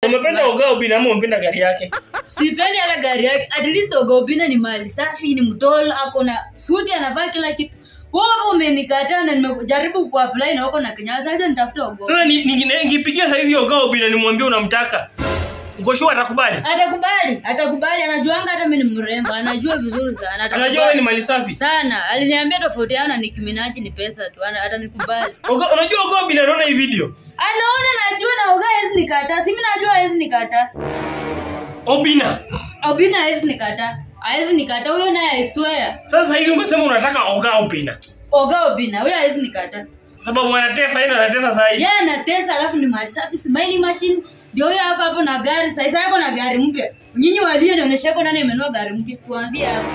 Umependa Oga Obina ama umependa gari yake? sipendi hata gari yake at least ogobina ni mali safi ni mtolo ako na suti anavaa kila kitu wewe hapo umenikataa na nimejaribu kuapply na wako na kinyasa acha nitafute ogo Sasa ni- ni- nikipigia saizi Oga Obina nimwambie unamtaka. Uko sure atakubali? atakubali atakubali anajuanga hata mimi ni mrembo anajua vizuri sana Anajua wewe ni atakubali mali safi. sana aliniambia tofautiana ni kiminachi ni pesa tu ana- atanikubali Oga- Unajua Oga Obina anaona hii video? anaona najua na oga hawezi nikataa si mimi najua hawezi nikataa Obina. obina hawezi nikataa hawezi nikataa huyo naye aiswea Sasa hivi umesema unataka Oga Obina. oga obina huyo hawezi nikataa Sababu anatesa yeye anatesa sasa hivi. yeye anatesa alafu ni mali safi smiling machine ndio huyo ako hapo na gari sasa yako na gari mpya nyinyi walio nionyesha yako nani amenunua gari mpya kuanzia hapo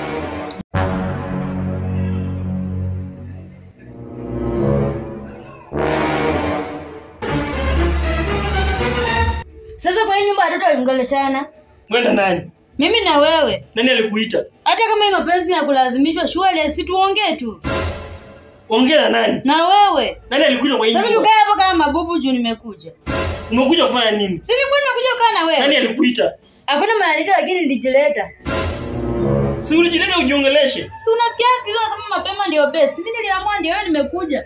sasa kwa hii nyumba watoto waliongeleshana Kwenda nani? mimi na wewe Nani alikuita? hata kama hii mapenzi ni ya kulazimishwa shule si tuongee tu Ongea na nani? na wewe Nani alikuita kwa hii sasa nyumba? tukae hapo kama mabubu juu nimekuja Umekuja kufanya nini? si nilikuwa nimekuja kukaa na Nani wewe alikuita? hakuna maandiko lakini nilijileta Si ulijileta ujiongeleshe. si unasikia siku hizi wanasema mapema ndio best mimi niliamua ndio wewe nimekuja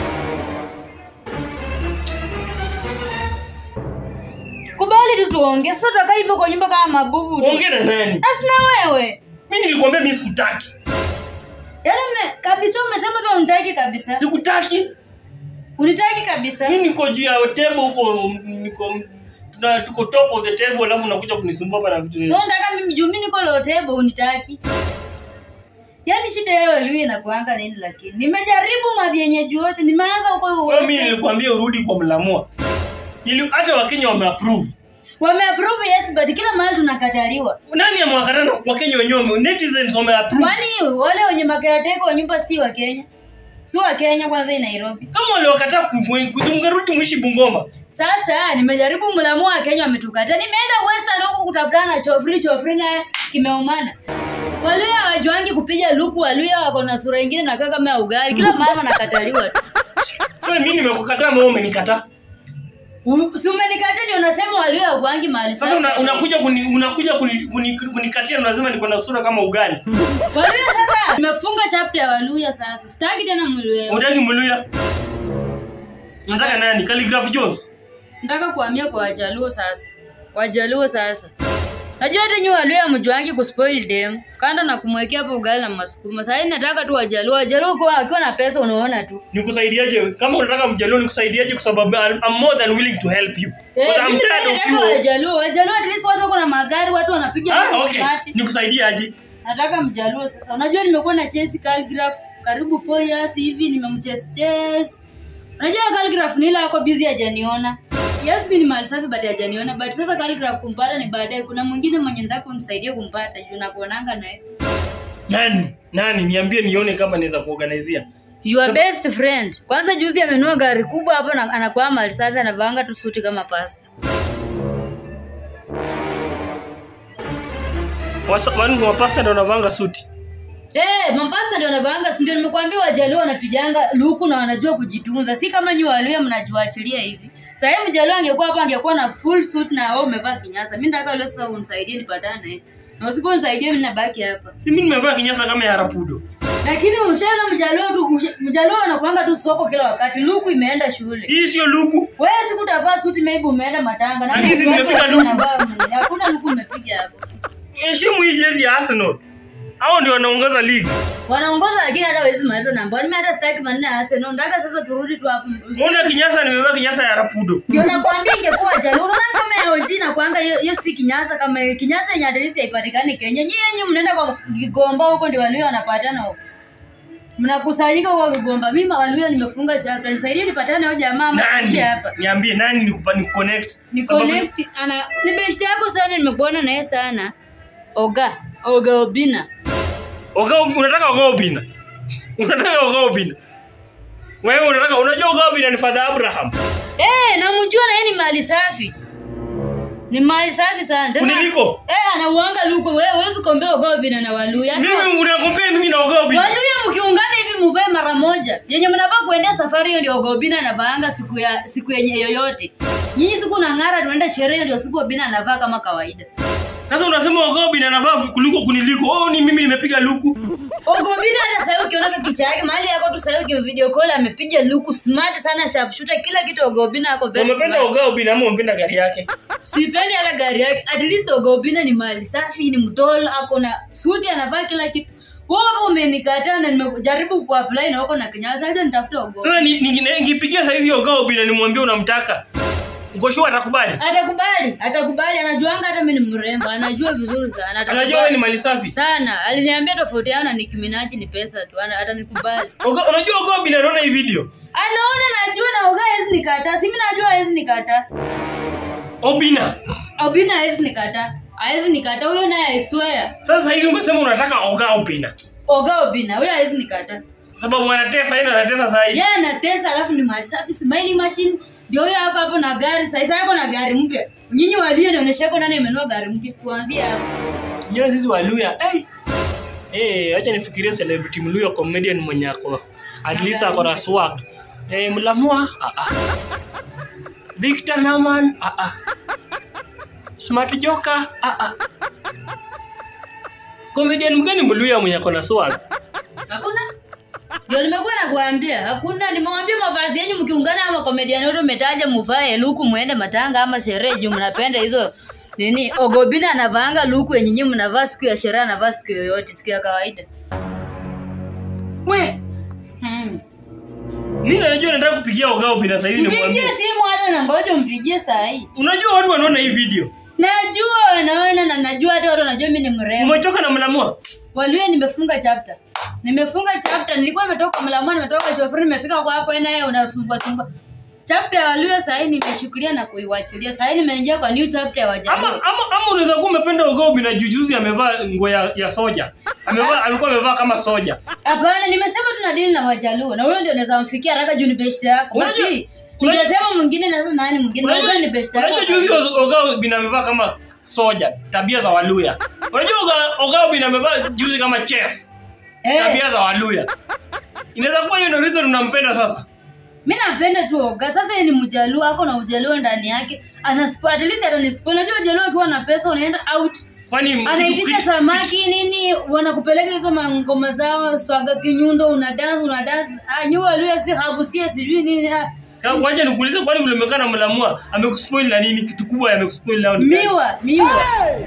kubali tu tuongee sasa tutakaa hivyo kwa nyumba kama mabubu tu Ongea na nani? asi na wewe Mimi nilikwambia mimi sikutaki. yaani ume, kabisa umesema tu unitaki kabisa Sikutaki. unitaki kabisa Mimi niko juu ya table huko niko tuna tuko top of the table alafu unakuja kunisumbua hapa na vitu. so nataka mimi juu mimi niko lotebo unitaki yaani shida yao liwe inakuanga nini lakini nimejaribu mavyenyeji wote nimeanza huko Wewe mimi nilikwambia urudi kwa mlamua. Ili hata Wakenya wameapprove. wameapprove yes but kila mahali tunakataliwa Nani amewakata na Wakenya wenyewe wame- netizens wameapprove. kwani wale wenye makerateka wa nyumba si wa kenya si wa kenya kwanza hii nairobi Kama waliwakataa ku- kuzunga rudi mwishi Bungoma. sasa nimejaribu mlamu wa kenya wametukata nimeenda western huku kutafutana na chofri chofri naye kimeumana waluya hawajuangi kupiga luku waluya wako na sura ingine nakaa kama ya ugali kila mahali wanakataliwa tu Sasa mimi nimekukataa wewe umenikataa. U- si umenikataa ndio unasema waluya hawakuangi mahali Sasa safi. una, unakuja kuni, unakuja kuni, kuni, kunikatia na unasema niko na sura kama ugali. waluya sasa nimefunga chapter ya waluya sasa sitaki tena mluya Unataka Mluya? Unataka nani? Calligraph Jones? nataka kuhamia kwa wajaluo sasa wajaluo sasa najua hata nyi waluya mjuangi kuspoil dem kando na kumwekea hapo ugali na masukuma sahii nataka tu wajaluo wajaluo kwa akiwa na pesa unaona tu Nikusaidiaje? Kama unataka mjaluo nikusaidiaje kwa sababu I'm, I'm more than willing to help you. Eh, Because I'm mimi tired of nataka you. wajaluo wajaluo at least watu wako na magari watu wanapiga Ah, mambo okay. smart. Nikusaidiaje? nataka mjaluo sasa unajua nimekuwa na chesi calligraph karibu 4 years hivi nimemchase chase unajua calligraph ni ile yako busy hajaniona yes mimi ni mali safi but hajaniona but sasa calligraph kumpata ni baadaye kuna mwingine mwenye nataka unisaidie kumpata juu nakuonanga naye Nani? Nani? Niambie nione kama naweza kuorganizea. your best friend kwanza juzi amenunua gari kubwa hapo na anakuwa mali safi anavaanga tu suti kama pasta Wasa- Wanu wa pasta ndio wanavanga suti. Eh, mapasta ndio wanavaanga, si ndio nimekuambia wajaluo wanapiganga luku na wanajua kujitunza. Si kama nyi waluya mnajiwachilia hivi. Sasa hivi mjaluo angekuwa hapa angekuwa na full suit na wewe umevaa kinyasa. Mimi nataka leo sasa unisaidie nipatane naye. Na usiponisaidie mimi nabaki hapa. Si mimi nimevaa kinyasa kama ya Rapudo. Lakini ushaona mjaluo tu usha- mjaluo anakuanga tu soko kila wakati. Luku imeenda shule. Hii sio luku. Wewe siku utavaa suti maybe umeenda matanga na Lakini si watu nimepiga wasio luku. wanavaa mwenye. Hakuna luku umepiga hapo. Heshimu hii jezi ya Arsenal. Hao ndio wanaongoza ligi. Wanaongoza lakini hata hawezi maliza namba. Mimi hata sitaki maneno ya Arsenal. Nataka sasa turudi tu hapo. Mbona kinyasa nimevaa kinyasa ya Rapudo? ndio nakwambia ingekuwa jali unaona kama ya OG na kwanga hiyo hiyo si kinyasa kama hiyo kinyasa yenye adresi haipatikani Kenya nyinyi yenyewe mnaenda kwa Kigomba huko ndio walio wanapatana huko mnakusanyika huko Kigomba mimi walio nimefunga chapter nisaidie nipatane na jamaa ama Nani? tuishi hapa Niambie nani nikupa ni connect? ni connect ana ni best yako sana nimekuona naye sana Oga Oga Obina Oga unataka Oga Obina. Unataka Oga Obina. Wewe unataka unajua Oga Obina ni Father Abraham. eh namjua na yeye ni mali safi ni mali safi sana Tena- Kuniliko? eh anauanga luko wewe huwezi kuombea Oga Obina na Waluya Hata- Mimi unakompea mimi na Oga Obina. Waluya mkiungana hivi muvae mara moja yenye mnafaa kuendea safari hiyo ndio Ogobina anavaanga siku ya siku yenye yoyote nyinyi siku nang'ara tuende sherehe ndio siku obina anavaa kama kawaida Sasa unasema Oga Obina anavaa kuliko kuniliko. Oh, ni mimi nimepiga luku. ogobina hata sahii ukiona tu picha yake mahali yako tu sahii ukivideo call amepiga luku smart sana sharpshooter kila kitu ogobina ako very Umependa smart. Oga Obina ama umependa gari yake? sipendi hata gari yake at least ogobina ni mali safi ni mtolo ako na suti anavaa kila kitu wewe hapo umenikataa na nimejaribu kuapply na wako na kinyasa sasa nitafuta ogo Sasa ni- ni- nikipigia saizi Oga Obina nimwambie unamtaka. Uko sure atakubali? atakubali atakubali anajuanga hata mimi ni mrembo anajua vizuri sana Anajua wewe ni atakubali mali safi. sana aliniambia tofauti yao na Nicki Minaj ni pesa tu ana- atanikubali Oga- Unajua Oga Obina anaona hii video. anaona najua na oga hawezi nikataa si mimi najua hawezi nikataa Obina. obina hawezi nikataa hawezi nikataa huyo naye I swear Sasa hivi umesema unataka Oga Obina. oga obina huyo hawezi nikataa Sababu anatesa yeye anatesa sasa hivi. yeye anatesa alafu ni mali safi smiling machine ndio huyo ako hapo na gari sasa yako na gari mpya nyinyi walio nionyesha yako nani amenunua gari mpya kuanzia hapo Yeye sisi Waluya. Eh. Eh, acha nifikirie celebrity Mluya comedian mwenye ako at least ako na swag. Eh, Mlamua. Ah ah. Victor Naman. Ah ah. Smart Joker. Ah ah. Comedian mgani Mluya mwenye ako na swag? hakuna ndio nimekuwa nakuambia hakuna nimewambia mavazi yenyu mkiungana ama komediani wote umetaja muvae luku muende matanga ama sherehe juu mnapenda hizo nini ogobina anavaanga luku yenye nyinyi mnavaa siku ya sherehe anavaa siku yoyote siku ya kawaida We, hmm. mimi najua nataka kupigia Oga Obina sasa hivi mpigie nimwambie. simu hata na ngoja mpigie saa hii Unajua watu wanaona hii video. najua wanaona na najua hata watu wanajua mi ni mrembo Umechoka na Mlamua? walio nimefunga chapter nimefunga chapter nilikuwa nimetoka mlamani nimetoka shofri nimefika kwako naye unasumbua sumbua chapter ya walio sahii nimechukulia na kuiwachilia sahii nimeingia kwa new chapter ya Ama wajaluo ama ama unaweza kuwa umependa Oga Obina jujuzi amevaa nguo ya, ya soja. Amevaa alikuwa amevaa kama soja. hapana nimesema tuna dili na wajaluo na huyo ndio unaweza mfikia haraka juu ni best yako Unajua- basi ningesema mwingine na sasa nani mwingine na huyo ni best yako Unajua juzi Oga Obina amevaa kama soja, tabia za Waluya. Unajua Oga, Oga Obina amevaa juzi kama chef, eh tabia za Waluya. Inaweza kuwa hiyo ndio reason unampenda sasa. mi napenda tu oga sasa yeye ni mjaluo ako na ujaluo ndani yake ana at least atanispo unajua ujaluo akiwa na pesa unaenda out Kwani anaitisha kitu- samaki nini wanakupeleka hizo mangoma zao swaga kinyundo una dance una dance ah nyua leo si hakusikia sijui nini ah. Sasa wacha nikuulize kwani vile umekaa na Mlamua amekuspoil na nini? Kitu kubwa amekuspoil nao ni gani? miwa miwa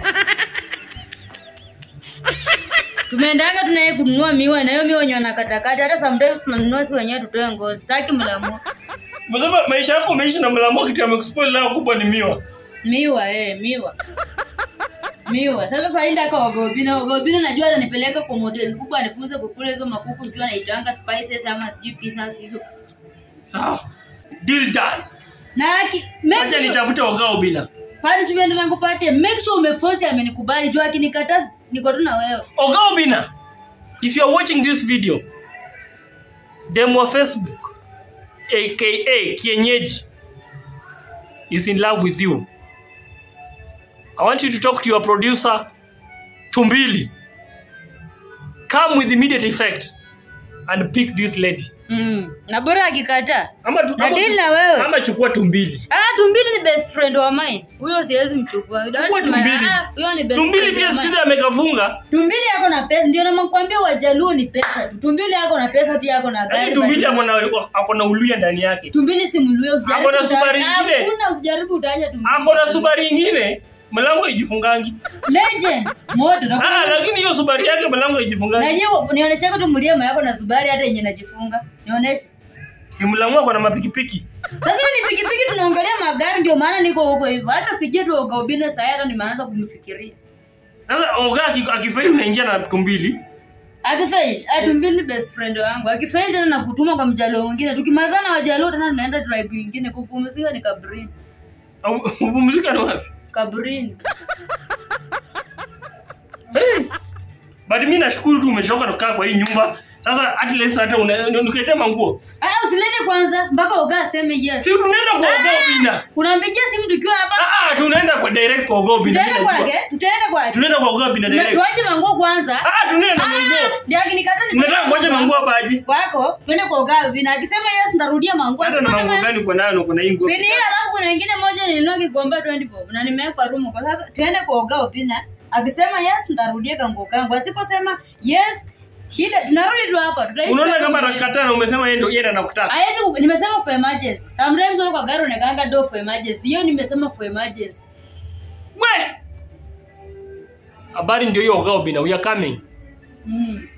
tumeendanga tunaye kununua miwa na hiyo miwa wenye wanakatakata hata sometimes tunanunua si wenyewe tutoe ngozi sitaki mlamua Umesema maisha yako umeishi na Mlamua kitu amekuspoil nao kubwa ni miwa. miwa eh miwa miwa sasa sainda kwa ogobina ogobina najua atanipeleka kwa modeli kubwa anifunze kukula hizo makuku sijui anaitanga spices ama sijui pieces hizo Sawa. Deal done. na aki make Acha sure, nitafute Oga Obina. punishment nangu pate make sure umeforce amenikubali juu akinikataa niko tu na wewe Oga Obina, if you are watching this video, demo wa Facebook, aka Kienyeji, is in love with you. I want you to talk to your producer, Tumbili. Come with immediate effect and pick this lady. mm. na bora akikataa Ama, tu, Na ama, deal tu- na wewe. ama chukua Tumbili. Ah, tumbili ni best friend wa mine huyo siwezi mchukua That's Chukua my- Tumbili. ah, huyo ni best Tumbili friend pia wa siku mine. hizi amekafunga. tumbili yako na pesa ndio namakwambia wajaluo ni pesa tu tumbili yako na pesa pia yako na Lakini gari Tumbili but- ako na- ako na uluya ndani yake. tumbili si mluya usijaribu Ako na utaja- Subaru ingine. hakuna usijaribu utaja tumbili Ako na Subaru ingine, mlango ijifungangi. legend moto na Ah, lakini hiyo Subaru yake mlango na ijifungangi. hiyo nionyeshe tu mliema yako na subari hata yenye najifunga nionyeshe Si mlango ako na mapikipiki. sasa ni pikipiki tunaongelea magari ndio maana niko huko hivyo hata pigie tu ogaubine saa hii hata nimeanza kumfikiria Sasa oga aki- akifaili unaingia na tumbili. akifail atumbili best friend wangu akifail tena na kutuma kwa mjalo mwingine tukimalizana wajaloo tena tunaenda tribe ingine kupumzika ni kabrini Au- Upumzika ni wapi? kabrini Hey. But mimi nashukuru tu umechoka kukaa kwa hii nyumba. Sasa at least hata una- unikuletea manguo. Ah, usilete kwanza mpaka uga aseme yes. Si tunaenda kwa Ogo Bina. Unampigia simu tukiwa hapa. Ah ah, tunaenda kwa direct kwa Ogo Bina. Tutaenda kwake, tutaenda kwake. Tunaenda kwa Ogo Bina Tuna- direct. Tuache manguo kwanza. Ah, tunaenda na manguo. Ndio akinikata ni Unataka ngoja manguo hapa aje? kwako, twende kwa uga vina. Akisema yes nitarudia manguo. Hata na Asiposema manguo yes, gani uko nayo na uko na hii nguo? Si ni ile alafu kuna ingine moja nilinua kikombe 20 bob na nimeweka room kwa sasa tuende kwa uga opina. Akisema yes nitarudia kanguo kangu. Asiposema yes shida tunarudi tu hapa. Tutaishi Unaona kama kama vile- anakataa na umesema yeye ndio yeye ndo anakutaka. Haezi ku- nimesema for emergency. Sometimes wale kwa gari unakaanga do for emergency. Hiyo nimesema for emergency. We! Habari ndio hiyo Ogo Bina, we are coming. Mm.